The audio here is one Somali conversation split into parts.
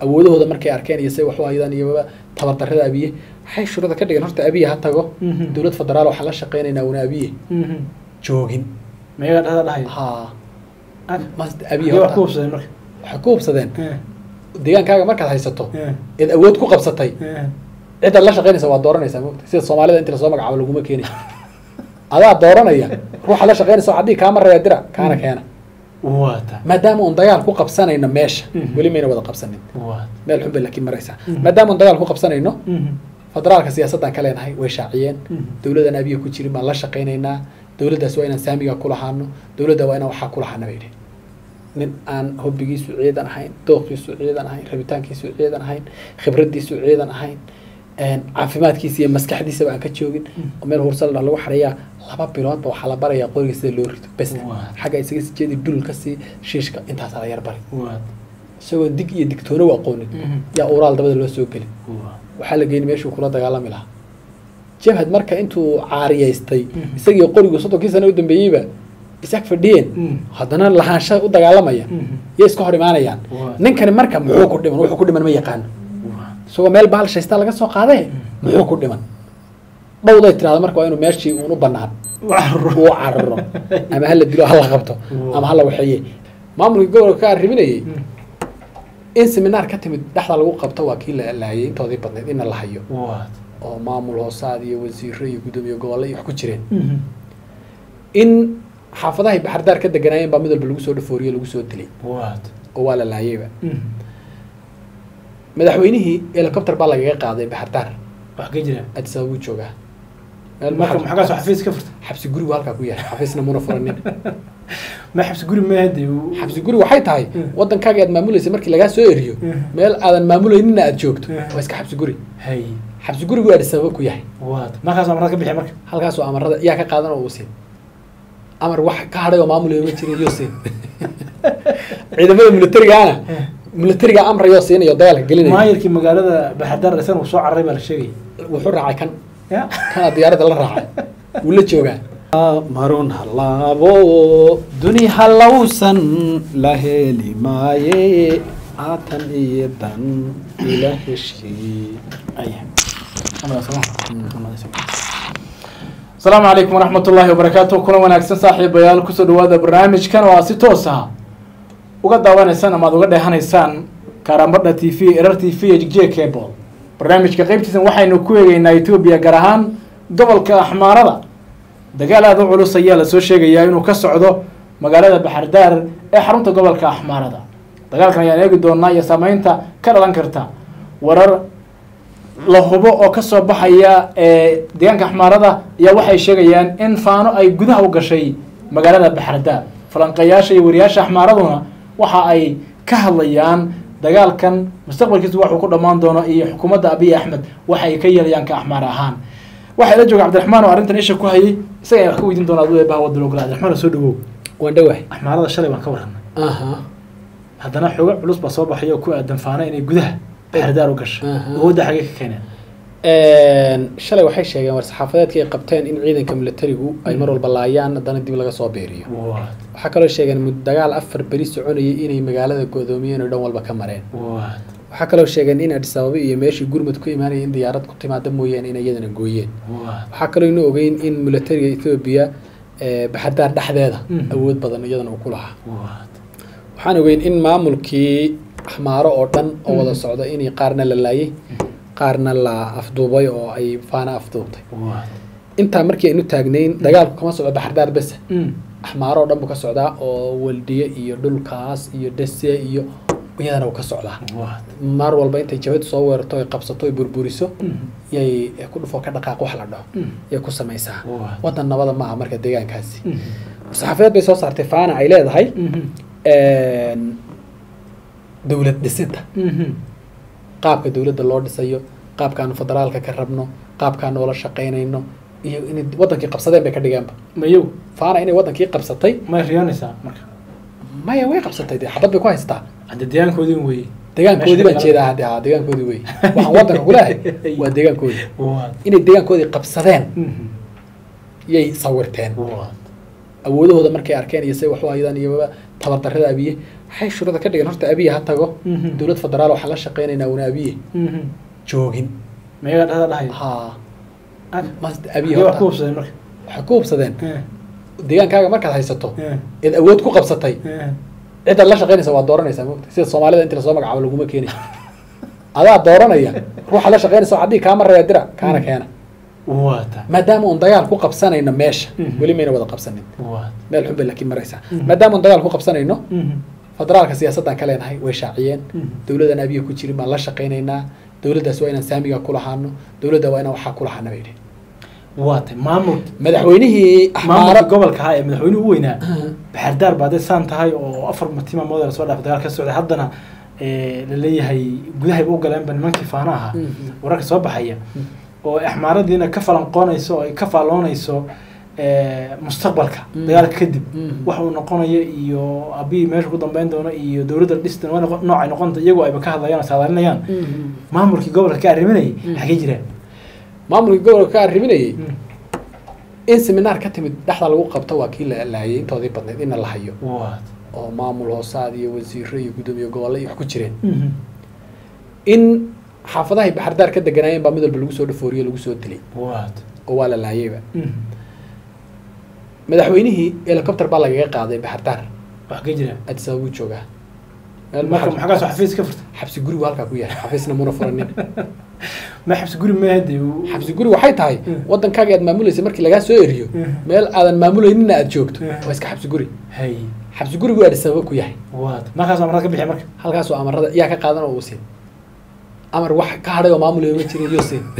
awoodahooda markay arkeen iyo say wax u hayadaan iyo tabardarrada abiye waxay shuruuda ka dhigeen horta abiye ha tago Mhm. dowlad federaal waxaan la shaqaynaynaa una abiye Mhm. joogin meegaa dhada dhahay ha mas abiye iyo wax ku horta hubsaday marka waxay ku hubsadeen Eh, deegaankaaga markaad haysato eh, eed awood ku qabsatay eh. cidaad la shaqaynaysa waa dooranaysaa mogta sida soomaalida inti lasoo magacaabo laguma keenay adaa dooranaya ruuxa la shaqaynaysa waxaa dhihi kaa maraya dira kaana keena waata maadaama uun dagaal ku qabsanayno meesha Mhm. weli mayna wada qabsanin waata meel xun bay laakiin maraysaa Mhm. maadaama uun dagaal ku qabsanayno Mhm. federaalka siyaasaddan ka leenahay way shaaciyeen Mhm. dowladan abiya ku jirin baan la shaqaynaynaa dowladdaas waa inaan saamiga ku lahaano dowladda waa inaan waxaa ku lahaana bay dhihin nin aan hobbigiisu ciidan ahayn dooqiisu ciidan ahayn rabitaankiisu ciidan ahayn khibraddiisu ciidan ahayn een, caafimaadkiisa iyo maskaxdiisaba aan ka joogin oo meel hursal lagu xareeyaa laba biloodba waxaa la barayaa qoriga sida loo rito bes Waa. xagga isaga sii jeedi dhul ka sii shiishka intaasaa la yar bari waata isagoo dig iyo digtoona u aqoonin Mhm. yaa uraal dabada loo soo gelin Waa. waxaa la geeyey meeshuu kula dagaalami lahaa jabhad marka intuu caariyaystay Mhm. isagii qorigu soddonkii sano u dambeeyeyba isag fadhiyeen Mhm. haddana lahaansha u dagaalamaya Mhm. yay iska hor imaanayaan Waa. ninkani marka muxuu ku dhiman wuxuu ku dhiman ma yaqaano Waa. isagoo meel bahal shaystaa laga soo qaadee muxuu ku dhiman dhowday tirahda marka waa inuu meeshii uun u banaan Waa. uu cararo ama hala dilo hala qabto Waa. ama hala waxeeye maamulkii gobolka ka arriminayay Mhm. in seminaar ka timid dhexda lagu qabto waa kii la laayay intoodii badnayd ina la hayo waata oo maamul hoosaad iyo wasiiro iyo guddoomiye gobolle iyo wax ku jireen Mhm. in xaafadahay baxardaar ka deganaayeen baa mid walba lagu soo dhafooriye lagu soo dilay waata oo waa la laayayba Mhm. madaxweynihii helicopter baa lagaga qaaday baxardaar wax ka jira addis ababuu joogaa meel marka xabsi- maxaa kaasoo xafiis ka furta xabsi gurigu halkaa ku yahay xafiisna muna furanin ma xabsi guri ma hade xabsi guri waxay tahay Mm. waddankaaga aad maamulaysa markii lagaa soo eriyo Mm. meel aadan maamulayninna aad joogto Mm. waa iska xabsi guri hay xabsi gurigu addis ababa ku yahay waata markaasoo marada ka bixi marka halkaasoo amarada yaa ka qaadan oo uu siin amar wax ka hadhay oo maamulaya ma jirin yoo siin ciidamada militarigaana militariga amrayoo siinayo dagaalka gelinaya maayirkii magaalada baxardar isana uu soo cararay baa la sheegaya wuxuu raacay kan ya kana diyaaradda la raacay wuu la joogaa marun halaabo duni halowsan la heli maaye aatan iyo dan ila heshii asalaamu calaykum waraxmat ullaahi wabarakaatu kulan wanaagsan saaxiibayaal kusoo dhawaada barnaamijkan oo aad si toos ah uga daawanaysaan ama aad uga dheehanaysaan kaarambadha t v erar t v j cable barnaamijka qeybtiisan waxaynu ku eegeynaa etoobiya gaar ahaan gobolka axmaarada dagaal aada u culus ayaa lasoo sheegayaa inuu ka socdo magaalada baxardaar ee xarunta gobolka axmaarada dagaalkan ayaan eegi doonaa iyo saameynta ka dhalan karta warar la hubo oo kasoo baxaya ee deegaanka axmaarada ayaa waxay sheegayaan in faano ay gudaha u gashay magaalada baxardaar falanqayaasha iyo wariyaasha axmaaraduna waxa ay ka hadlayaan dagaalkan mustaqbalkiisu waxuu ku dhammaan doono iyo xukuumadda abiy axmed waxa ay ka yeelayaan ka axmaar ahaan waxaa ila jooga cabdiraxmaan oo arrintan isha ku hayay isaga ayaan wax ka weydiin doonaa aduu eebaha wadda ogolaa cabdiraxmaan soo dhawow waan dhawahay axmaarada shalay waan ka warranay aha haddana xoogo culus baa soo baxay oo ku aadan faano inay gudaha baxardaar u gasho Aha. awoodda xagee ka keeneen shalay waxay sheegeen war saxaafadeedkii ay qabteen in ciidanka militarigu ay mar walba laayaan haddana dib laga soo beeriyo Waad, waxaa kaloo sheegeen mud dagaal afar beri soconayay inay magaalada go'doomiyeen oo dhan walba ka mareen waad, waxaa kaloo sheegeen in addis ababa iyo meeshii gurmud ku imaanaya in diyaarad ku timaada mooyaane in iyadana gooyeen waad. waxaa kaloo inu ogeyn in militariga etoobiya ee, baxardaar dhexdeeda Mhm. awood badan iyadana uu ku lahaa Waad. waxaan ogeyn in maamulkii axmaaro oo dhan oo wada Mhm. socda inay qaarna la laayay qaarna la afduubay oo ay faana afduubtay Waad. intaa markii aynu taagnayn dagaalku kama socdo baxardaar bese Mm. axmaaro oo dhan buu ka socdaa oo waldiye iyo dhulkaas iyo dhese iyo iyadana uu ka socdaa Waad. mar walba intay jabadu soo weerarto ay qabsato ay burburiso Mm. yay ku dhufo ka dhaqaaq wax la dhaho Mm. yay ku samaysaa Waad. wadan nabada ma aha marka deegaankaasi Mm. saxaafadeed bay soo saartay faana ay leedahay Mhm. dowlad dhisidda Mhm. qaabka dowladda loo dhisayo qaabkaanu federaalka ka rabno qaabkaanu ula shaqaynayno iyo inay wadankii qabsadeen bay ka dhigeenba mayow faana inay wadankii qabsatay may riyoonaysaa marka maya way qabsatay dee xabad bay ku haystaa hadda deegaankoodii weeye deegaankoodii baan Meesha jeedaa hadde haa deegaankoodii wey waxaan wadanka kulahay waa deegaankoodii Waad. inay deegaankoodii qabsadeen Mhm. yay sawirteen Waad. awoodahooda markay arkeen iyo say wax u hayadaan iyo tabardarrada abiye waxay shuruuda ka dhigeen horta abiye ha tago Mhm. dowlad federaal waxaan la shaqaynaynaa una abiye joogin meegaa dhada dhahay ha Ah, mas abiye Iyo wax ku horta hubsadeen marka waxay ku hubsadeen Eh, deegaankaaga markaad haysato eh, eed awood ku qabsatay eh. cidaad la shaqaynaysa waa dooranaysaa mogta sida soomaalida inta lasoo magacaabo laguma keenay adaa dooranaya ruuxa la shaqaynaysa waxaa dhihi kaama reeba dira kaana keena waa ta maadaama uun dagaal ku qabsanayno meesha Mhm. weli mayna wada qabsanin waa meel xun bay laakiin maraysaa Mhm. maadaama uun dagaal ku qabsanayno Mhm. federaalka siyaasaddan ka leenahay way shaaciyeen Mhm. dowladan abiya ku jirin baan la shaqaynaynaa dowladdaas waa inaan saamiga ku lahaano dowladda waa inaan waxaa ku lahaana bay yidhi waa ta maamul madaxweynihii maamulka axmaaro gobolka ahaa ee madaxweynuhu u weynaa baxardaar baa dee saan tahay oo afar matiima mooda lasoo dhaaf dagaal ka socday haddana eh, la leeyahay gudahayba u galeenba nimankii faana ahaa Mhm. wararka soo baxaya oo axmaaradiina ka falanqoonayso oo ay ka faalloonayso eh, mustaqbalka Mhm. dagaalka kadib Mhm. wax uu noqonayo iyo abii meesha ku dambeyn doono iyo dowladda dhistan waa noqon- noocay noqonta iyagoo ayba ka hadlayaan oo saadaalinayaan maamulkii gobolka ka arriminayay Mhm. xagee jiraan maamulkii gobolka ka arriminayay Mhm. in seminaar ka timid dhexda lagu qabto waa kii la laayay intoodii badnayd inna la hayo waad oo maamul hoosaad iyo wasiiro iyo guddoomiye gobolle iyo wax ku jireen Mhm. in xaafadahay baxardaar ka deganaayeen baa mid walba lagu soo dhafooriyo lagu soo dilay waad oo waa la laayayba Mhm. madaxweynihii helicopter baa lagaga qaaday baxardaar wax ka jiraan addis ababa buu joogaa meel marka maxaa- maxaa kaasoo xafiis ka furta xabsi gurigu halkaa ku yahay xafiisna muna furanin ma xabsi guri meehade xabsi guri waxay tahay Mm. waddankaaga aad maamulaysa markii lagaa soo eriyo Mm. meel aadan maamulayninna aad joogto Mm. waa iska xabsi guri hay xabsi gurigu addis ababa ku yahay waad markaasoo marad ka bixiya marka halkaasoo amarada yaa ka qaadan oo uu siin amar wax ka hadhay oo maamulayo ma jirin yoo siin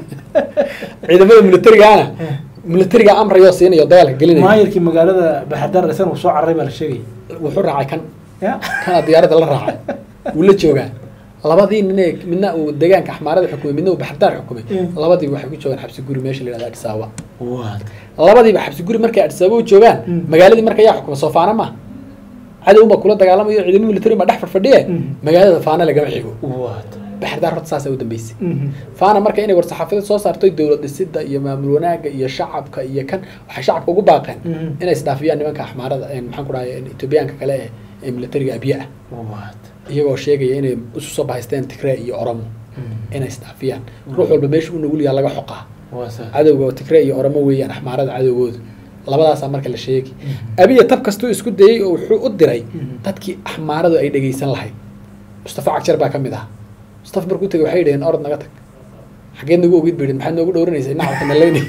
ciidamada militarigaana militariga amrayoo siinayo dagaalka gelinaya maayarkii magaalada baxardaar dhisan uu soo cararay baa la sheegay wuxuu raacay kan ya kana diyaaradda la raacay wuu la joogaa labadii nine midna uu deegaanka axmaarada xukumay midna uu baxardaar xukumay Mm. labadiiba waxay ku joogaan xabsi guri meesha la yihahdo addis ababa waad labadiiba xabsi guri markay addis ababa u joogaan Mm. magaaladii marka yaa xukuma soo faana ma cadow baa kula dagaalamayo ciidamo militari baa dhex fadfadhiye Mm. magaalada faana lagama xigo waad baxardaar horta saasaa u dambeysay Mhm. faana marka inay war-saxaafiyad soo saartoy dowlad dhisida iyo maamul wanaagga iyo shacabka iyo kan waxay shacabka ugu baaqeen Mhm. inay isdhaafiyaan nimanka axmaarada ee maxaan ku dhahay etoobiyaanka kale ee ee militariga abiye ah waad iyagoo sheegaya inay isu soo bahaysteen tigree iyo oromo Mhm. inay isdhaafiyaan ruux walba meesha u nugul yaha laga xoqaa waa saa cadowga tigree iyo oromo weeyaan axmaarada cadowgooda labadaasaa marka la sheegi Mhm. abiya tab kastuu isku dayey oo wuxuu u diray Mhm. dadkii axmaaradu ay dhegeysan lahayd mustafa cagjar baa ka mid ah mustafa markuu tegay waxay yidhaheen orod naga tag xageed nagu ogid baydhin maxaad noogu dhowranaysay nacabka nalaynay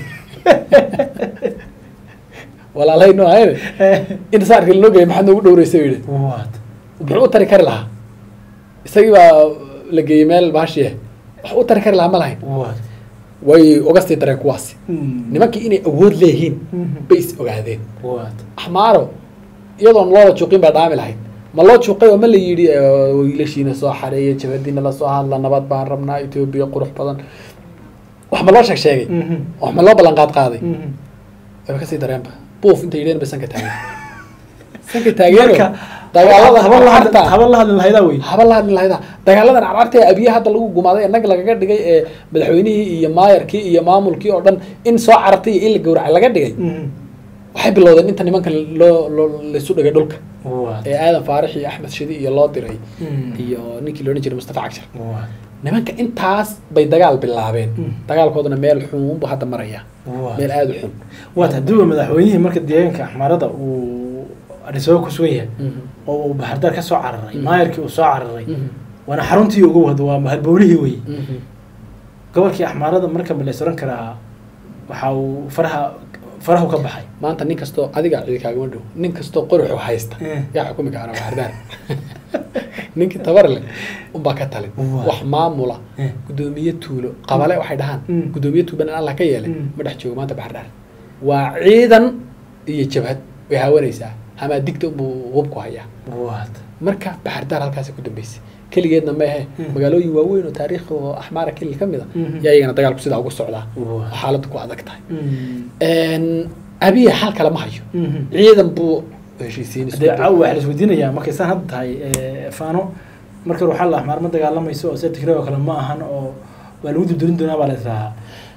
walaalay noo hayne inta saarkii lanoo geeyay maxaad noogu dhowraysay yidhi waad muxuu u tari kari lahaa isagii baa la geeyey meel baashiye wax u tari kari lahaa ma lahayn waad way uga sii dareen kuwaasi Mhm. nimankii inay awood leeyihiin Mhm. bay is ogaadeen waad axmaaro iyadoon loola juuqin baa dhaami lahayd ma loo juuqay oo ma la yidhi eh, wiilashiina soo xareeya jabadiina lasoo hadla nabad baan rabnaa etoobiya qurux badan wax ma loo sheeg sheegay Mhm. wax ma loo ballan qaad qaaday Mhm. wayba kasii dareenba buuf intay yidheen ba sanka taageen sanka taageeno marka dagaalada haba la hadli- carcarta haba la hadli lahaydaa wey haba la hadli lahayda dagaaladan carcarta ee abiye hadda lagu gumaaday inag lagaga dhigay ee madaxweynihii iyo maayarkii iyo maamulkii oo dhan in soo carartay iyo in la gowracay laga dhigay Mhm. waxay bilowdeen inta nimanka loo loo laisu dhigay dhulka waad ee aadan faarix iyo axmed shidi iyo loo diray Mhm. iyo ninkii loodhan jiray mustafa cagshar waad nimanka intaas bay dagaal bilaabeen Mm. dagaalkoodana meel xun buu hadda maraya waad meel aada u xun waad hadduuba madaxweynihii marka deegaanka axmaarada uu adhisaba ku sugan yahay oo uu baxardaar ka soo cararay Mhm. maayarkii uu soo cararay Mhm. waana xaruntii ugu wado waa halbowlihii wey Mhm. gobolkii axmaarada marka ma la is oran karaa waxa uu faraha farahu ka baxay maanta nin kastoo adiga cidi kaagama dhow nin kastoo qoruxu haysta Eh. yaa xukumi kaana baxardaar ninkii tabar leh unbaa ka talin Waa. wax maamula Eh. gudoomiye tuulo qabale waxay dhahaan Mm. gudoomiye tuuban in allah ka yeelay Mm. ma dhex joogo maanta baxardhaar waa ciidan iyo jabhad way haawanaysaa hamaa digta unbuu hubku hayaa waad marka baxardaar halkaasi ku dambeysay keligeedna ma ahe Mm. magaalooyin waaweyn oo taariikh oo axmaara kelil ka mid a Mhm. yaa iyagana dagaalku sidaa ugu socdaa oo Waa. xaaladdu ku adag tahay Mhm. abiya xal kale ma hayo Mhm. ciidan buu heshiisiin isku dee day. caawa waxaa la isweydiinayaa markay saan hadda tahay eh, faano marka ruuxa la axmaar ma dagaalamayso oo sida tigray oo kale ma ahan oo waa lagu duldurin doonaa baa la israahaa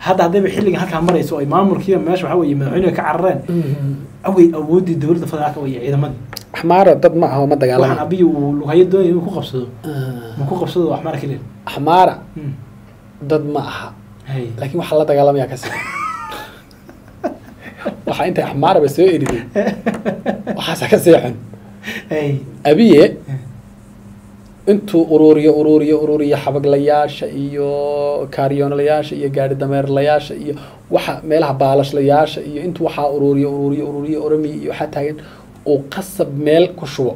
hadda haddayba xilligan halkaa marayso ay maamulkiiba meesha waxaa weeye madaxweynuhu ka carareen awey awooddii dowladda federaalka iyo ciidamadii axmaara dad ma aha oo ma waxaan dagaalamay abiyi uu lughayo doonaya inuu ku qabsado ma ku qabsado axmaara keliya axmaara dad ma aha hay laakiin waxaa la dagaalamaya kasi waxaa intay axmaaraba soo eriday waxaasa ka sii xun hay abiye intuu uruuriyo uruuriyo uruuriyo xabaglayaasha iyo kaaryoonlayaasha iyo gaari dameerlayaasha iyo waxa meelaha baalashlayaasha iyo intuu waxaa uruuriyo uruuriyo uruuriyo oramiya iyo waxaa taagan uu qasab meel ku shubo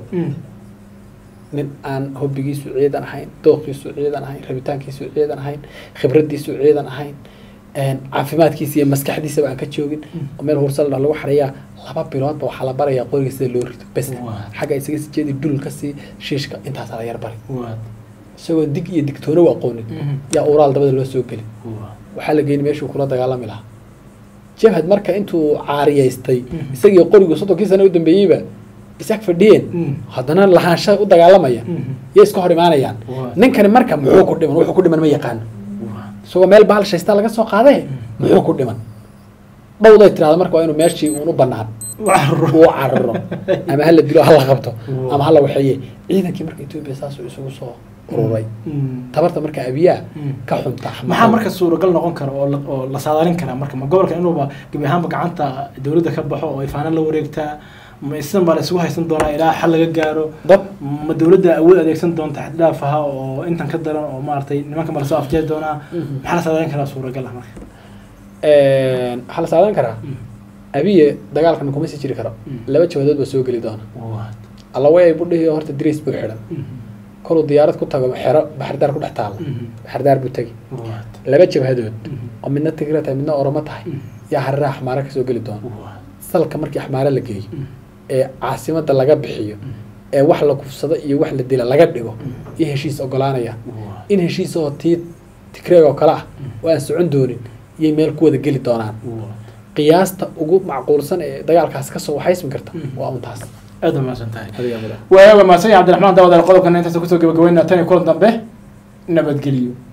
nin aan hobbigiisu ciidan ahayn dooqiisu ciidan ahayn rabitaankiisu ciidan ahayn khibraddiisu ciidan ahayn caafimaadkiisa iyo maskaxdiisaba aan ka joogin oo meel hursal lagu xareeyaa laba biloodba waxaa la barayaa qoriga sida loo rito bes Waa. xagga isaga sii jeedi dhul ka sii shiishka intaasaa la yar bari waa isagoo dig iyo digtoono u aqoonin yaa uraal dabada loo soo geli waa waxaa la geeyey meeshuu kula dagaalami lahaa jabhad marka intuu caariyaystay Mhm. isagii qorigu soddonkii sano u dambeeyeyba isag fadhiyeen Mhm. haddana lahaansha u dagaalamaya Mhm. yay iska hor imaanayaan Waa. ninkani marka muxuu ku dhiman wuxuu ku dhiman ma yaqaano waa isagoo meel bahal shaystaa laga soo qaadee muxuu ku dhiman dhowday tirahda marka waa inuu meeshii uun u banaan waa uu cararo ama hala dilo hala qabto Waa. ama hala waxeeye ciidankii marka etoobiya saasuu isugu soo ururay tabarta marka abiyaa Mm. ka xunta maxaa marka suuragal noqon kara oo la- oo la saadaalin karaa marka ma gobolka inuuba gebi ahaanba gacanta dowladda ka baxo oo ifaana la wareegtaa ma isan baa la isugu haysan doonaa ilaa xal laga gaaro dad ma dowladda awood adeegsan doonta xaddhaaf aha oo intan ka daran oo maaragtay nimanka ma lasoo afjeedi doonaa Mhm. maxaa la saadaalin karaa suuragal ah marka waxaa la saadan karaa abiye dagaalkan kuma sii jiri karo Mm. laba jawadood baa soo geli doona Waa. alla way budhihi horta dris buu xidhan Mhm. koluu diyaarad ku tago xero baxardaar ku dhex taala Mhm. baxardaar buu tegi Waa. laba jabhadood Mhm. oo midna tigra tahay midna oromo tahay Mhm. yaa hariraha axmaara kasoo geli doona Waa. salka markii axmaara la geeyo Mhm. ee caasimada laga bixiyo ee wax la kufsado iyo wax la dila laga dhigo iyo heshiis ogolaanaya Waa. in heshiisoo tii tigreeg oo kale ah oo aan socon doonin iyay meel ku wada geli doonaan Waa. qiyaasta ugu macquulsan ee dagaalkaas kasoo waxaysmi karta Mhm. waa un taas aad u mahadsan tahay adiga mudan waayaga mahadsan yahay cabdiraxmaan daawadaal qodobkana intaas kusoo gabagabeynaa tan iyo kulan dambe nabadgeliyo